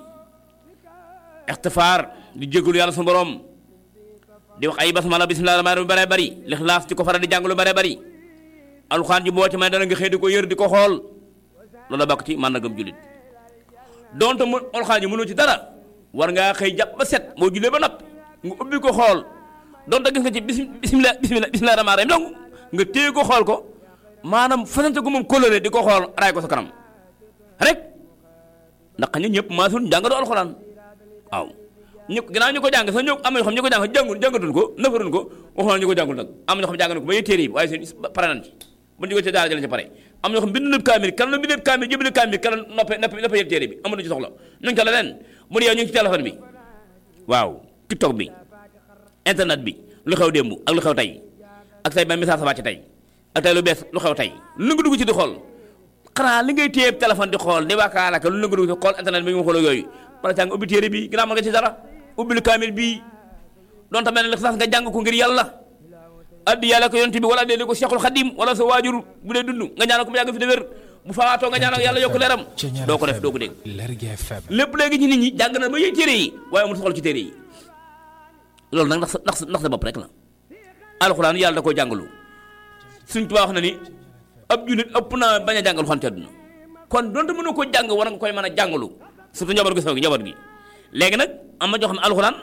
ixtifaar di jégalu yàlla suñu borom di wax ay basmala bismillah rahmaan lu bare bari lixlaas di ko faral di jàng lu bare bari alxuraan ji boo ci may dana nga xëy di ko yër di ko xool loolu bokk ci màndargam jullit donte mu alxuraan ji mënoo ci dara war ngaa xëy jàpp ba set moo jullee ba noppi nga ubbi ko xool donte gis nga ci bis bismillah bismillah bismillah rahmaan rahim donc nga téye ko xool ko maanaam fasante ko moom kóllëre di ko xool raay ko sa kanam rek ndax ñun ñëpp maasul jàngatu alxuraan waaw ñu ginnaaw ñu ko jàng sax ñoo am na ñoo xam ñu ko jàng jàngul jàngatul ko nafarun ko waxoon ñu ko jàngul nag am na ñoo xam jàng na ko ba yee téere yi waaye seen pare nañ ci bu ñu ko ci daara jëlee ci pare am na ñoo xam bind na kaamil kan la bindee kaamil jëbale kaamil kan la noppe noppe noppe yëg téere bi amul ci soxla ñu ngi ca leneen mu ne yow ñu ngi ci téléphone bi waaw tiktok bi internet bi lu xew démb ak lu xew tey ak tey ba message sa wàcc tey ak tey lu bees lu xew tey lu nga dugg ci di xool xanaa li ngay téye téléphone di xool di waakaalaka lu la nga dugg ci xool internet bi nga xool yooyu wala jàng ubbi téere bi ginnaaw mën nga ci dara ubbi lu kaamil bii doon tamit ne sax nga jàng ko ngir yàlla addi yàlla ko yonent bi wala dee ko Cheikhul Khadim wala sa waajur bu dee dund nga ñaanal ko mu yàgg fi de wér bu faatoo nga ñaanal yàlla yokk leeram doo ko def doo ko dégg Lergui FM lépp léegi ci nit ñi jàng na ba yëy téere yi waaye amul soxla ci téere yi loolu nag ndax sa ndax sa ndax sa bopp rek la alxuraan yàlla da koo jàngalu suñ tubaab wax na ni ab jullit ëpp naa bañ a jàng alxuraan ci àdduna kon donte mënu ko jàng war nga koy mën a jàngalu surtout njaboot gi saw gi njaboot gi léegi nag am na ñoo xam ne alxuraan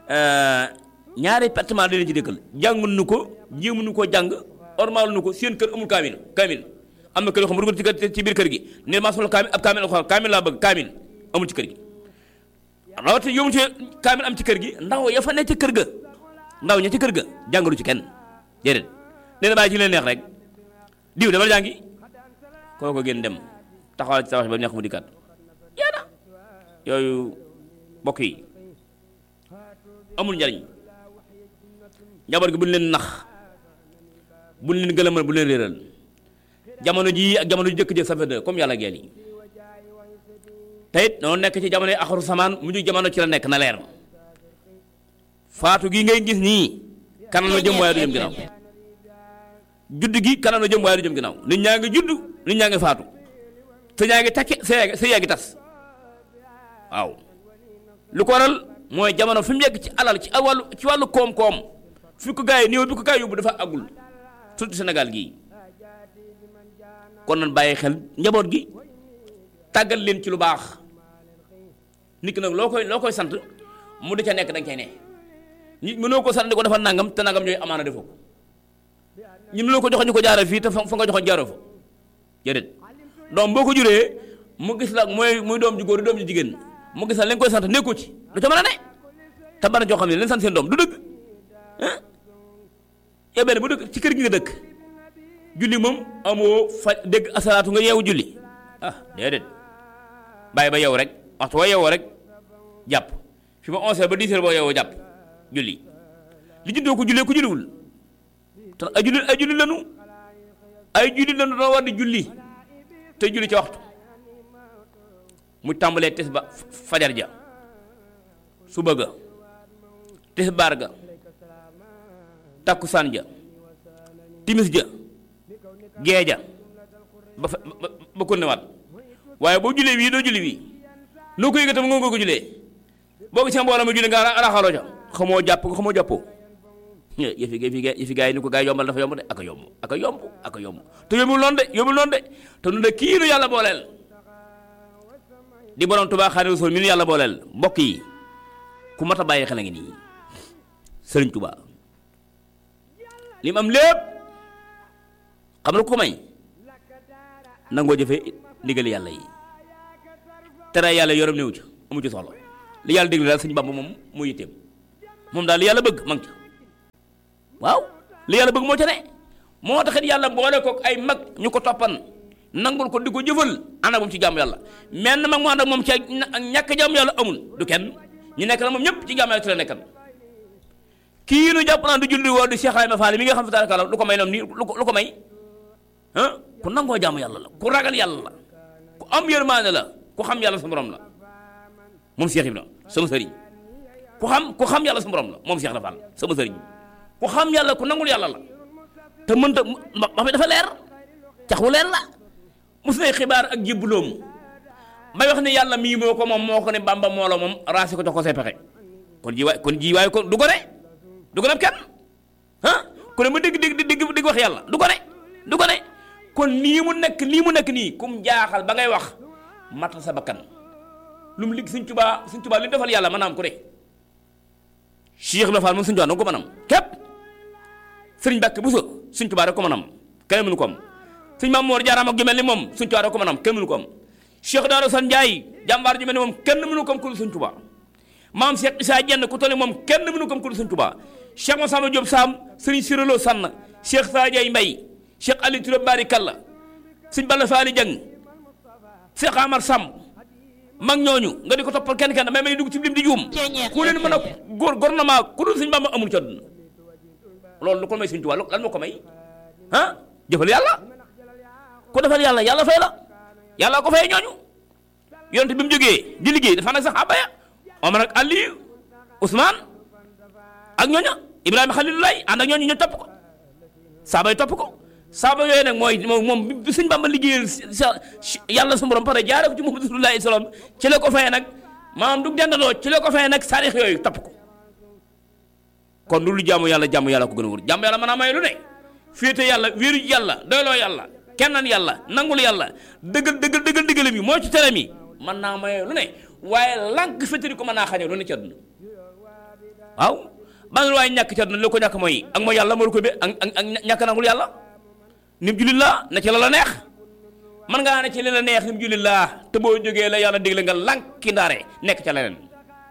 ñaari pertement da leen ci dëkkal jàngul nu ko jéemu nu koo jàng ormal nu ko seen kër amul kaamil kaamil am na kër yoo xam ne rugal ci kër ci biir kër gi ne maa soxla kaamil ab kaamil alxuraan kaamil laa bëgg kaamil amul ci kër gi rawatina yow ci kaamil am ci kër gi ndaw ya fa ne ci kër ga ndaw ña ci kër ga jàngalu ci kenn déedéet nee na bàyyi ci leen neex rek diw demal jàngi kooko gën dem taxawal ci sa wax ba neex mu dikkaat yaa na yooyu mbokk yi amul njariñ njaboot gi bu ñu leen nax bu ñu leen gëlëmal bu leen réeral jamono jii ak jamono ji jëkk jëkk safe de comme yàlla geel yi te it noonu nekk ci jamono yi axaru samaan mujj jamono ci la nekk na leer faatu gi ngay gis nii kanam la jëm waaye du jëm ginnaaw judd gi kanam la jëm waaye du jëm ginnaaw nit ñaa ngi judd nit ñaa ngi faatu te ñaa ngi takki sa yaa sa yaa ngi tas waaw lu ko waral mooy jamono fi mu yegg ci alal ci wàllu ci wàllu koom-koom fi ko gaa yi néew bi ko gaa yi yóbbu dafa agul surtout Sénégal gii kon nan bàyyi xel njaboot gi tàggat leen ci lu baax nit ki nag loo koy loo koy sant mu di ca nekk danga cay ne nit mënoo ko sant di ko defal nangam te nangam ñooy amaana defoo ko ñu mënoo ko joxe ñu ko jaaree fii te fa fa nga joxe jaaroo fa jërét doom boo ko juree mu gis la mooy muy doom ju góor doom ju jigéen mu gis la li nga koy sant nekkoo ci du ca mën a ne te bana joo xam ne leen sant seen doom du dëgg ah yow benn bu dëkk ci kër gi nga dëkk julli moom amoo fa dégg asalaatu nga yeewu julli ah déedéet bàyyi ba yeewu rek waxtu boo yeewoo rek jàpp fi ma onze heures ba dix heures boo yeewoo jàpp julli li juddoo ko jullee ko julliwul te ay julli ay julli lanu ay julli lanu doo war di julli te julli ca waxtu mu tàmbalee tis ba fajar ja suba ga tisbaar ga takkusaan ja timis ja gee ja ba fa ba ba ko newaat waaye boo jullee wii doo julli wii noo ko yëgee tam nga ko jullee boo gisee mbooloo ma julli nga raxaloo ca xamoo jàpp nga xamoo jàppoo yëfi yëfi yëfi gaa yi ni ko gaa yi yombal dafa yomb de aka yomb aka yomb aka yomb te yombul noonu de yombul noonu de te nu de kii nu yàlla booleel di borom Tuubaa Xaadimu Rasuul mi nu yàlla booleel mbokk yi ku mat a bàyyi xel a ngi nii Sëriñ Tuubaa li mu am lépp xam na ko may nangoo jëfe ndigal yàlla yi tere yàlla yorom néew ci amu ci soxla li yàlla déglu daal Sëñ Bàmba moom mu yitteem moom daal li yàlla bëgg ma ngi ca waaw li yàlla bëgg moo ca ne moo taxit yàlla boole ko ay mag ñu ko toppan nangul ko di ko jëfal ànd ak moom ci jaamu yàlla menn mag mu ànd ak moom ci ñàkk jaamu yàlla amul du kenn ñu nekk na moom ñëpp ci jaamu yàlla ci la nekkan kii nu jàpp naa du julli woo du Cheikh Ibrahima Fall mi nga xam ne taala lu ko may noonu nii lu ko lu ko may ah ku nangoo jaamu yàlla la ku ragal yàlla la ku am yërmaande la ku xam yàlla sa borom la moom Cheikh Ibrahima sama sëriñ ku xam ku xam yàlla sa borom la moom Cheikh Ibrahima Fall sama sëriñ ku xam yàlla ku nangul yàlla la te mënta ma fi dafa leer cax wu leer la mos nay xibaar ak jébbuloom may wax ne yàlla mii moo ko moom moo ko ne bamba moo la moom raasi ko jox ko say pexe kon ji waay kon ji waay ko du ko ne du ko ne kenn ah ku ne ma dégg dégg dégg dégg wax yàlla du ko ne du ko ne kon nii mu nekk nii mu nekk nii kum jaaxal ba ngay wax matal sa bakkan lu mu ligg suñ tubaa suñ tubaa li defal yàlla maanaam ku ne Cheikh Ibrahima Fall moom suñ tubaa danga ko mën am képp sëriñ Mbàkke Buso suñ tubaa rek ko mën am kenn mënu ko am sëñ Maam Moor Jaara ak ju mel ni moom suñ tubaa rek ko mën am kenn mënu ko am Cheikh Daara San Njaay jàmbaar ju mel ni moom kenn mënu ko am ku dul suñ tubaa maam Cheikh Issa Jenn ku toll ni moom kenn mënu ko am ku dul suñ tubaa Cheikh Masamba Diop Sam sëriñ Sirolo Sann Cheikh Sadiay Mbay Cheikh Ali Touré Bari Kalla sëñ Balla Faali Jang Cheikh Amar Samb mag ñooñu nga di ko toppal kenn kenn may may dugg ci lim di juum ku leen mën a góor gouvernement ku dul sëñ Bamba amul ci àdduna loolu lu ko may sëñ Tuubaa lan moo ko may ah jëfal yàlla ku defal yàlla yàlla fay la yàlla ko fay ñooñu yonent bi mu jógee di liggéey dafa nag sax abaya Omar ak Aliyu Ousmane ak ñooña Ibrahima Xalilulaay ànd ak ñooñu ñu topp ko saaba yi topp ko saaba yooyu nag mooy moom moom bi sëñ Bamba liggéeyal sa yàlla su borom pare jaare ko ci Muhammadu Rasulullaahi salaam ci la ko fayee nag maanaam du dendandoo ci la ko fayee nag saarix yooyu topp ko kon lu jaamu yàlla jaamu yàlla ko gën a wóor jaamu yàlla mën naa may lu ne féete yàlla wéeru ci yàlla doyloo yàlla kennan yàlla nangul yàlla dëggal dëggal dëggal dëggalam yi moo ci tere mi mën naa may lu ne waaye lànk féetari ko mën naa xañe lu ne ci àdduna waaw ban waaye ñàkk ci àdduna li ko ñàkk mooy ak mooy yàlla moo ko be ak ak ñàkk nangul yàlla nim jullit laa na ci la la neex man ngaa ne ci li la neex nim jullit laa te boo jógee la yàlla digle nga lànki ndaare nekk ca leneen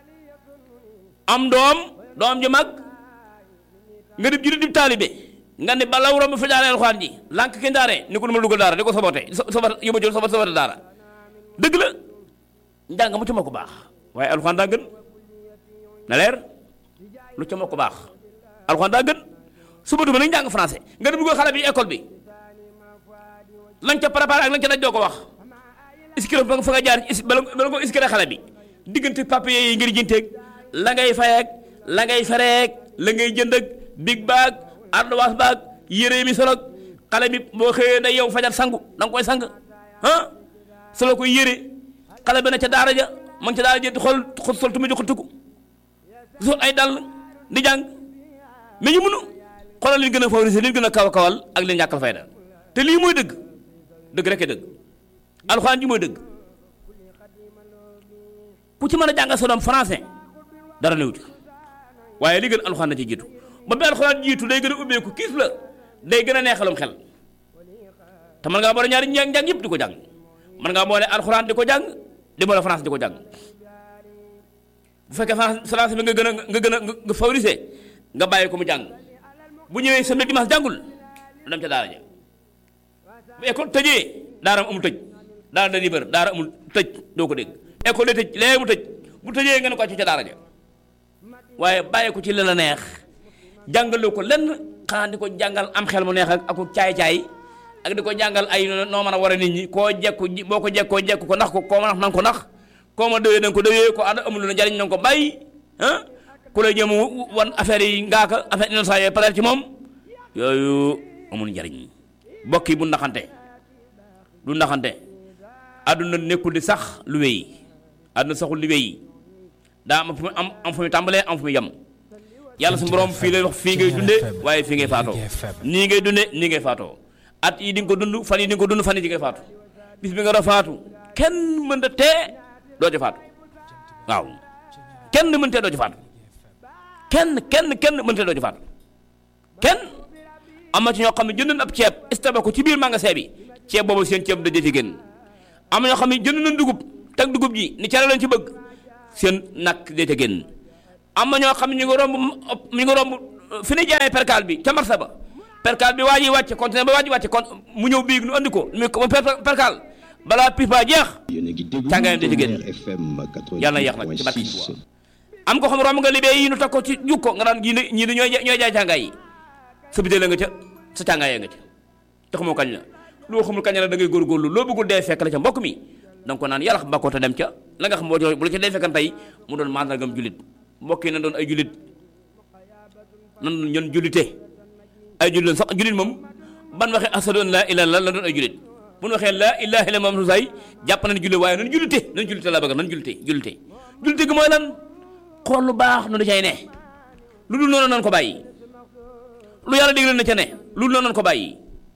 am doom doom ji mag nga dib jullit di taalibe nga ne balaw romb fa jaaree alxuraan ji lànk ki ndaare ni ko du ma dugal daara di ko sabote sabat yóbba jël sabat sabat daara dëgg la njàng mu ca ma ko baax waaye alxuraan daa gën na leer lu ca ma ko baax alxuraan daa gën suba duma nag njàng français nga dem dugal xale bi école bi la nga ca préparé ak la nga ca daj doo ko wax iskiro fa nga fa nga jaar is bala bala nga iskiro xale bi diggante papier yi ngir jënteeg la ngay fayeeg la ngay fereeg la ngay jënd ak big bag ardoise bag yére mi solog xale bi boo xëyee day yow fajar sangu da nga koy sang ah solo koy yére xale bi na ca daara ja ma ngi ca daara ja di xool xool sol tuma jox tukku sol ay dàll di jàng mais ñu mënu xoolal li gën a favoriser li gën a kaw kawal ak li ñàkkal fayda te lii mooy dëgg dëgg rek dëgg alxuraan ji mooy dëgg ku ci mën a jàngal sa doom français dara néew ci waaye li gën alxuraan na ci jiitu ba bi alxuraan jiitu day gën a ubbeeku kiis la day gën a neexalum xel te mën ngaa boole ñaari njàng njàng yëpp di ko jàng mën ngaa boole alxuraan di ko jàng di boole français di ko jàng bu fekkee français bi nga gën a nga gën a nga favoriser nga bàyyi ko mu jàng bu ñëwee samedi dimanche jàngul du dem ca daara ja bu école tëjee daara amul tëj daara dañuy bër daara amul tëj doo ko dégg école day tëj léegi mu tëj bu tëjee nga ne ko ci ca daara ja waaye bàyyi ko ci li la neex jàngaloo ko lenn xanaa di ko jàngal am xel mu neex ak ak caay-caay ak di ko jàngal ay noo mën a war a nit ñi koo jekku boo ko jekkoo jekku ko nax ko koo ma nax nanga ko nax koo ma dëwee nanga ko dëwee ko ànd amul lu njariñ nanga ko bàyyi ah ku lay jëm wan affaire yi ngaaka affaire innocent yooyu pare ci moom yooyu amul njariñ mbokk yi bu naxante du naxante àdduna nekkul di sax lu wéy àdduna saxul li wéy daa am fu mu am am fu mu tàmbalee am fu mu yem yàlla su borom fii lay wax fii ngay dunde waaye fii ngay faatoo nii ngay dunde nii ngay faatoo at yi di nga ko dund fan yi di nga ko dund fan yi di ngay faatu bis bi nga doon faatu kenn mën da tee doo ci faatu waaw kenn mën tee doo ci faatu kenn kenn kenn mën tee doo ci faatu kenn am na ci ñoo xam ne jënd ab ceeb istaba ko ci biir magasin bi ceeb boobu seen ceeb da ci génn am na ñoo xam ne jënd nañ dugub teg dugub ji ni cere lañ ci bëgg seen nakk da ca génn am na ñoo xam ne ñu ngi romb ñu ngi romb fi ni jaayee percal bi ca marché ba percal bi waa ji wàcce conteneur ba waa ji wàcce kon mu ñëw biig nu andi ko mu percal balaa pis ba jeex càngaayam da ci génn yàlla na yeex nag ci barke ci am ko xam romb nga libee yi nu teg ko ci jukko nga daan ñii ne ñii ne ñooy ñooy jaay càngaay yi sa bitee la nga ca sa càngaayee nga ca te xamoo kañ la loo xamul kañ la da ngay góorgóorlu loo bëggul dee fekk la ca mbokk mi da nga ko naan yàlla bakkoo te dem ca la nga xam boo bu la ca dee fekkan tey mu doon mandargam julit mbokk yi na doon ay julit nan ñun julite ay julit sax julit moom ban waxee asadu an laa ilaaha illallaah la doon ay julit bu ñu waxee laa ilaaha illallaah moom say jàpp nañ julit waaye nan julite nan julite laa bëgg nan julite julite julite gi mooy lan xool lu baax nu da cay ne lu dul noonu nan ko bàyyi lu yàlla digle na ca ne lu dul noonu nan ko bàyyi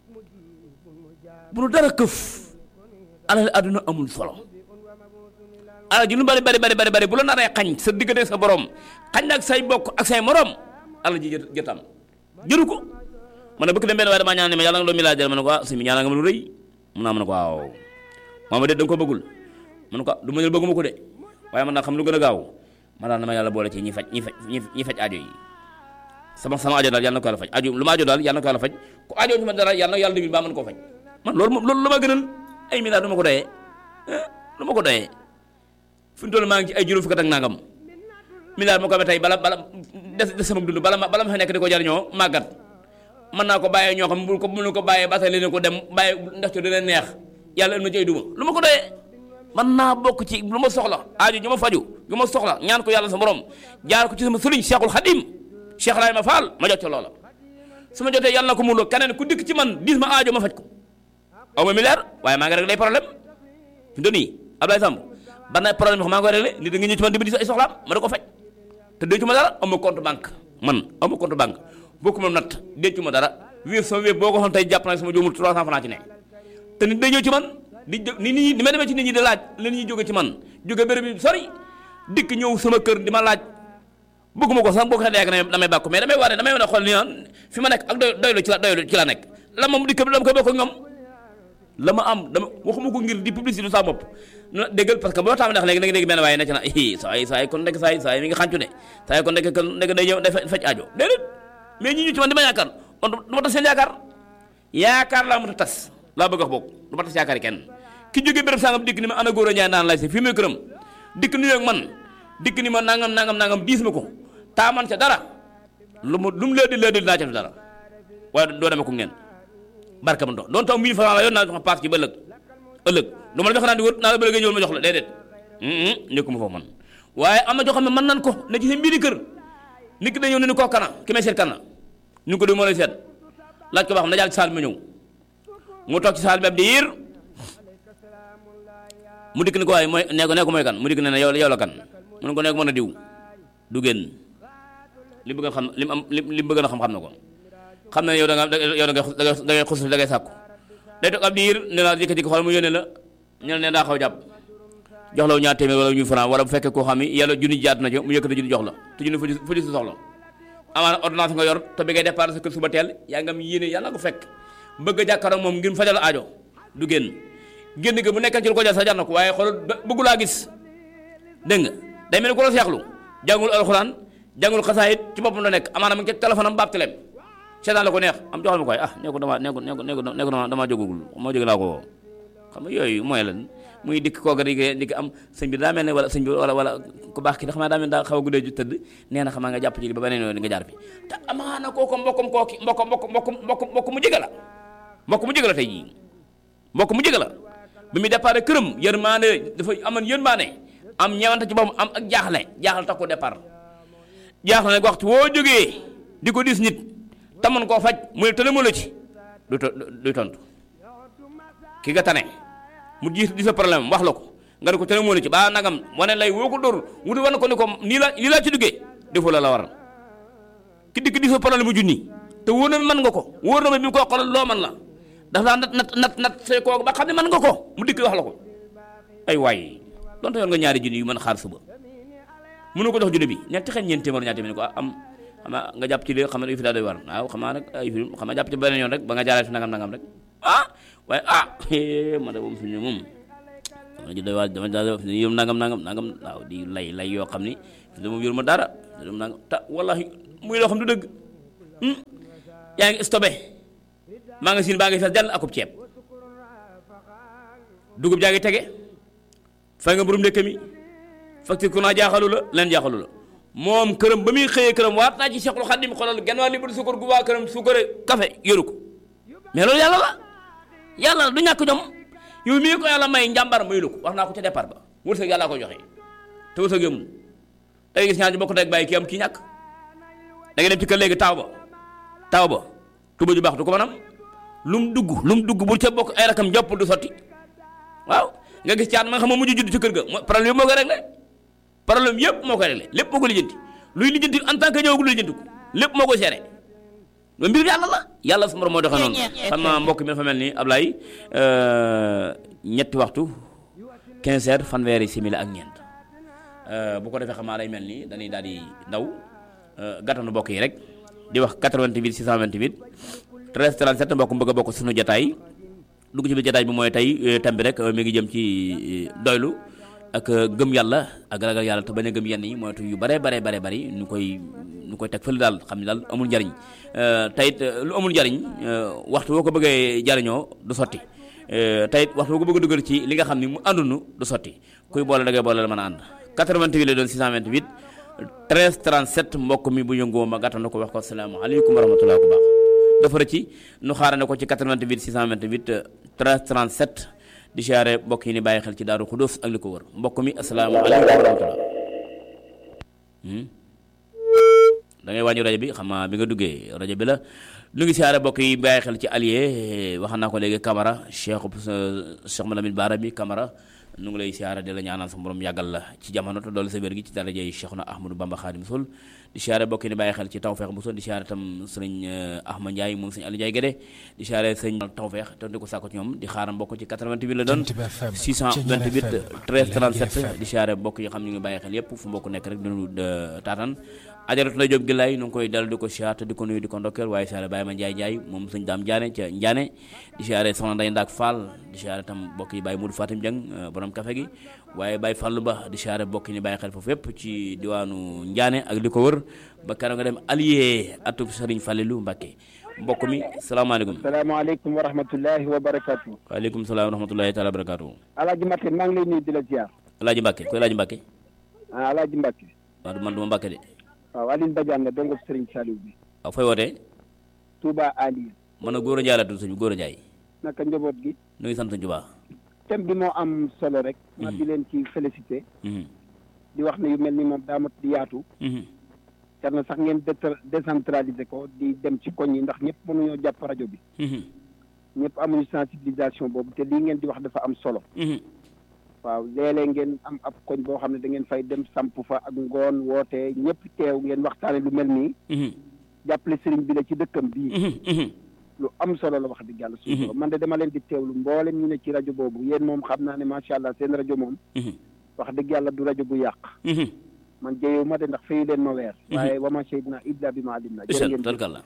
bu nu dara këf alal àdduna amul solo alal ji lu bari bari bari bari bari bu la naree xañ sa diggante sa borom xañ ak say bokk ak say morom alal ji jë jëtam jëru ko man bëgg dem benn waaye damaa ñaan ne ma yàlla nga doon milliardaire ma ne ko ah si mi ñaanal nga ma lu rëy mun naa ma ne ko waaw maama de da nga ko bëggul ma ne ko du ma ne bëgguma ko de waaye man naa xam lu gën a gaaw ma daal na ma yàlla boole ci ñi faj ñi faj ñi faj aajo yi sama sama aajo daal yàlla na ko yàlla faj aajo lu ma aajo daal yàlla na ko yàlla faj ku aajo ci ma dara yàlla na yàlla dimbali ba mën koo faj man loolu moom loolu lu ma gënal ay milliards du ma ko doyee du ma ko doyee fi mu toll maa ngi ci ay juróom fukk ak nangam milliards ma ko amee tey bala bala des des sama dund bala ma bala ma fa nekk di ko jariñoo màggat mën naa ko bàyyee ñoo xam bu ko mënu ko bàyyee ba tey leen ko dem bàyyi ndax ci dina neex yàlla ëllëg ci ay duma lu ma ko doyee man naa bokk ci lu ma soxla aajo ñu ma faju ñu ma soxla ñaan ko yàlla sa borom jaar ko ci sama sëriñ Cheikhul Khadim Cheikh Ibrahima Fall ma jot ca loola su ma jotee yàlla na ko muurloo keneen ku dikk ci man dis ma aajo ma faj ko aw ma milliard waaye maa ngi réglé problème fi mu nii Abdoulaye Samb ban na problème yoo xam maa ngi koy réglé nit da nga ñëw ci man di ma di ay soxlaam ma da ko faj te dencu ma dara am ma compte banque man am ma compte banque bokku ma natt dencu ma dara wéef sama wéef boo ko xoon tey jàpp naa sama jóomul 300 francs ci ne te nit day ñëw ci man di ni nit ñi ni ma demee ci nit ñi di laaj la ñuy jóge ci man jóge béréb bi sori dikk ñëw sama kër di ma laaj bëgguma ko sax boo ko xee ne damay bàkku mais damay wane damay wane xool ni fi ma nekk ak doy doylu ci la doylu ci la nekk la moom dikk dama koy bokk ak ñoom la ma am dama waxuma ko ngir di publicité sa bopp na déggal parce que boo taam ndax léegi da nga dégg benn waaye ne ci na i saa yi saa yi kon nekk saa yi saa yi mi ngi xàncu ne saa yi kon nekk kon nekk day ñëw day faj aajo déedéet mais ñi ñu ci man di ma yaakaar man du ma tas seen yaakaar yaakaar laa mën a tas laa bëgg a wax boog du ma tas yaakaar kenn ki jógee béréb sangam dikk ni ma ana góor a njaay naan lay si fii muy këram dikk nuyoo ak man dikk ni ma nangam nangam nangam diis ma ko taaman ca dara lu mu lu mu leedi leedi naa ca dara waaye doo demee ko ngeen barka ma ndox doon taw 1000 francs la yoon naa jox paas ci ba ëllëg ëllëg du ma la jox naa di wër naa la bëgg ñëwul ma jox la déedéet nekkuma foofu man waaye am na joo xam ne mën nan ko ne ci seen mbiri kër nit ki dañëw ne ni koo kana ki may seet kana ñu ko di moo lay seet laaj ko ba xam na jàll ci saal bi ma ñëw mu toog ci saal bi ab diir mu dikk ni ko waaye mooy nee ko nee ko mooy kan mu dikk ne ne yow yow la kan mu ne ko nee ko mën a diw du génn li bëgg a xam li mu am li li mu bëgg a xam xam na ko xam na ne yow da nga yow da ngay da ngay da ngay xus da ngay sàkku day toog ab diir ne la jékki-jékki xool mu yónnee la ñu ne daa xaw jàpp jox la ñaar téeméer wala ñu franc wala bu fekkee koo xam ni yàlla junni jaat na ci mu yëkkati junni jox la te junni fu fu si soxla amaana ordonnance nga yor te bi ngay départ sa kër suba teel yaa ngi am yéene yàlla ko fekk bëgg a jàkkaaroo moom ngir fajal aajo du génn génn ga bu nekkee ci lu ko jar sa jar na ko waaye xool bëggu laa gis dégg nga day mel ni ko la seexlu jàngul alxuraan jàngul xasaayit ci boppam la nekk amaana mu ngi ci téléphone am baab teleem seetaan la ko neex am joxal ma koy ah nee ko dama nee ko nee ko nee ko nee ko dama damaa jógagul moo jóge laa ko woo xam nga yooyu mooy lan muy dikk kooga di di am sëñ bi daa mel ne wala sëñ bi wala wala ku baax ki da xam naa daa mel daa xaw a guddee ju tëdd nee na xam nga jàpp ci li ba beneen yoon nga jaar fi te amaana kooku mbokkam kooki mbokk mbokk mbokk mbokk mbokk mu jege la mbokk mu jege la tey jii mbokk mu jege la bi muy départ këram yërmaane dafa amoon yërmaane am ñewante ci boppam am ak jaaxle jaaxle tax ko départ jaaxle nag waxtu woo jógee di ko dis nit tamoon koo faj mu ne tëne mu la ci du du tontu ki nga tane mu di di sa problème wax la ko nga ne ko tëne moo la ci ba nagam wane lay woo ko dóor wuti wane ko ni ko nii la nii laa ci duggee defoo la la war ki dikk di sa problème mu junni te wóor na mën nga ko wóor na ma bi mu ko xoolal loo man la dafa daan nat nat nat nat say kooku ba xam ne mën nga ko mu dikk wax la ko ay waay donte yoon nga ñaari junni yu mën xaar suba mënu ko jox junni bi ñetti xel ñeenti téeméer ñaari téeméer ko am xam nga jàpp ci li xam ne fi daa doy war waaw xam naa nag ay fi xam nga jàpp ci beneen yoon rek ba nga jaaree fi nangam nangam rek ah waaye ah ma da moom fi ne moom dama ji doy waar dama daal fi ne yërëm nangam nangam nangam waaw di lay lay yoo xam ni fi ne moom yërëm ma dara yërëm nangam ta wallahi muy loo xam du dëgg yaa ngi stoppé maa ngi siin baa ngi fees dell akub ceeb dugub jaa ngi tege fay nga borom ndekk mi facture ku naa jaaxalu la leen jaaxalu la moom këram ba muy xëyee këram waat naa ci Seexul Xadim xoolal genn waa li bu suukar gu waa këram suukare café yoru ko mais loolu yàlla la yàlla la du ñàkk jom yow mii ko yàlla may njàmbar mayu la ko wax naa ko ca départ ba wërsëg yàlla ko joxe te wërsëg yëmul da ngay gis ñaar ñu bokk rek bàyyi kii am kii ñàkk da ngay dem ci kër léegi taaw ba taaw ba tuba ju baax du ko mën am lu mu dugg lu mu dugg bu ca bokk ay rakam jàpp du sotti waaw nga gis caat ma nga xam ma mujj judd ci kër ga problème yëpp moo koy réglé problème yëpp moo koy réglé lépp moo ko lijjanti luy lijjanti en tant que ñëwagul lijjanti ko lépp moo koy seere loolu mbir yàlla la yàlla su ma moo doxee noonu xam naa mbokk mi dafa mel ni Ablaye ñetti waxtu 15 heures fanweeri simili ak ñeent bu ko defee xam naa day mel ni dañuy daal di daw gàttanu mbokk yi rek di wax 88 628 13 37 mbokk bëgg a bokk suñu jotaay dugg ci biir jotaay bi mooy tey thème bi rek mi ngi jëm ci doylu ak gëm yàlla ak ragal yàlla te bañ a gëm yenn yi moytu yu bare bare bare bari ñu koy ñu koy teg fële daal xam ne daal amul njariñ tayit lu amul njariñ waxtu boo ko bëggee jariñoo du sotti tayit waxtu boo ko bëgg a dugal ci li nga xam ni mu àndunu du sotti kuy boole da ngay boole la mën a ànd 88 la doon 628 13 37 mbokk mi bu yëngoo ma gàttanu ko wax ko asalaamaaleykum wa rahmatulah ku baax dafa rëcc nu xaarane ko ci 88 628 13 37 di siyaare mbokk yi ni bàyyi xel ci daaru xudóos ak li ko wër mbokk mi asalaamaaleykum wa rahmatulah da ngay wàññi rajo bi xam naa bi nga duggee rajo bi la nu ngi siyaare mbokk yi bàyyi xel ci allié wax naa ko léegi Camara Cheikh Cheikh Malamine Bara mi Camara nu ngi lay siyaare di la ñaanal sa borom yàggal la ci jamono te doole sa wér gi ci daraja yi Cheikhuna Ahmadou Bamba Khadim Sol di siyaare mbokk yi ni bàyyi xel ci Tawfekh bu di siyaare tam sëriñ Ahmad Ndiaye moom sëriñ Aliou Ndiaye Guédé di siyaare sëriñ Tawfekh te di ko sàkko ci ñoom di xaaram mbokk ci 88 la doon 628 13 37 di siyaare mbokk yi xam ñu ngi bàyyi xel yépp fu mbokk nekk rek dinu taatan ajaratu la jóg gi lay nu ngi koy dal di ko siyaare te di ko nuyu di ko ndokkeel waaye siyaare Baye ma Ndiaye Ndiaye moom sëñ Daam Ndiané ca Ndiané di siyaare soxna Nday Ndaak Fall di siyaare tam mbokk yi Baye Modou Fatim Dieng borom café gi waaye Baye Fallou Ba di siyaare mbokk yi ni bàyyi xel foofu yépp ci diwaanu Ndiané ak li ko wër ba keroog nga dem allié atub Serigne Fallilou Mbacké mbokk mi salaamaaleykum salaamaaleykum wa rahmatullahi wa barakatu waaleykum salaam wa rahmatullahi taala wa barakatu alaaji Mbacké maa ngi lay nuyu di la ziar alaaji Mbacké koy alaaji Mbacké ah alaaji Mbacké waaw man duma Mbacké de waaw Aline Badiane la dongo Serigne Saliou bi waaw fooy wootee Touba Aliya man na góor a njaay laa tudd sëñ bi góor a njaay naka njaboot gi nu ngi sant sëñ Tuubaa thème bi moo am solo rek ma di leen ci félicité di wax ne yu mel ni moom daa mat di yaatu jar na sax ngeen dé- décentraliser ko di dem ci koñ yi ndax ñëpp mënuñoo jàpp rajo bi ñëpp amuñu sensibilisation boobu te lii ngeen di wax dafa am solo waaw léeg-léeg ngeen am ab koñ boo xam ne da ngeen fay dem samp fa ak ngoon woote ñëpp teew ngeen waxtaane lu mel nii jàppale sëriñ bi la ci dëkkam bii lu am solo la wax dëgg yàlla suñu borom man de dama leen di teewlu mboolem ñu ne ci rajo boobu yéen moom xam naa ne macha allah seen rajo moom wax dëgg yàlla du rajo bu yàq man jëyewu ma de ndax fayu leen ma weer waaye wa ma shahidna illa bi ma alim na jërë isal ngeen jëf tarkalla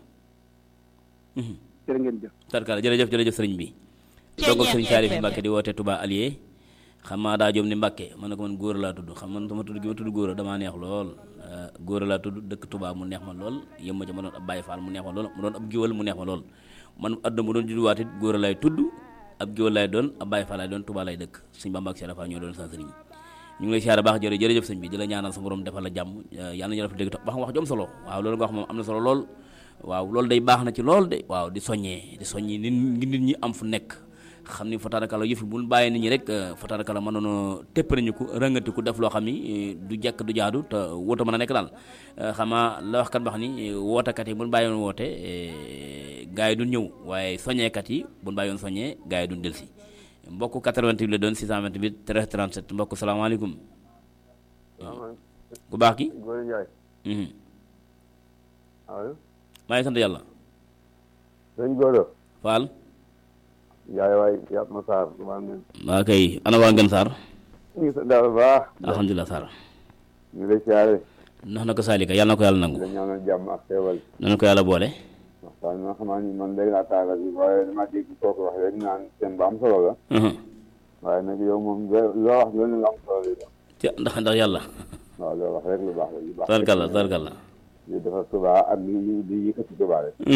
jërë ngeen jëf tarkalla jërëjëf jërëjëf sëriñ bi donc sëriñ Salif Mbacke di woote Touba Alié xam maa daa jom ni Mbacke man ne ko man góor laa tudd xam man sama tudd gi ma tudd góor damaa neex lool góor laa tudd dëkk Touba mu neex ma lool yëm ma ca ma doon ab Baye Fall mu neex ma lool mu doon ab giwal mu neex ma lool man àdduna mu doon judduwaat it góor lay tudd ab giwal lay doon ab Baye Fall lay doon Touba lay dëkk suñ Bamba ak Cheikh Fall ñoo doon sa sëriñ ñu ngi lay siyaare baax jërë jërëjëf sëñ bi di la ñaanal sa borom defal la jàmm yàlla nañu def dégg wax nga wax jom solo waaw loolu nga wax moom am na solo lool waaw loolu day baax na ci lool de waaw di soññee di soññi nit ñi nit ñi am fu nekk xam ni fatarakala yëf yi bu ñu bàyyee nit ñi rek fatarakala mën nañoo tépp nañu ko rëngati ko def loo xam ni du jekk du jaadu te wóota mën a nekk daal xamaa la wax kat wax ni wootekat yi bu ñu bàyyi woon woote gars yi duñ ñëw waaye soññeekat yi bu ñu bàyyi woon soññee gars yi duñ delsi mbokk 88 la doon 628 13 37 mbokk salaamaaleykum ku baax ki Góor Njaay mhm allo maa ngi sant yàlla sëñ Góor Fall Njaay waay yàpp ma Sarr maa ngi waa kay ana waa Ngën Sarr ñu ngi sant daal bu baax alhamdulilah Sarr ñu lay siyaare ndax na ko saalika yàlla na ko yàlla di nangu la ñaanal jàmm ak xéewal nana ko yàlla boole waxtaan nga xamaa ni man léegi laa taaga bi waaye dama dégg kooku wax rek naan seen bu am solo la mhm waaye nag yow moom loo wax loolu lu am solo lay doon ci ndax ndax yàlla waaw loolu wax rek lu baax la lu baax tarkalla tarkalla li dafa Tuubaa ak li li li yëkkati Tuubaa rek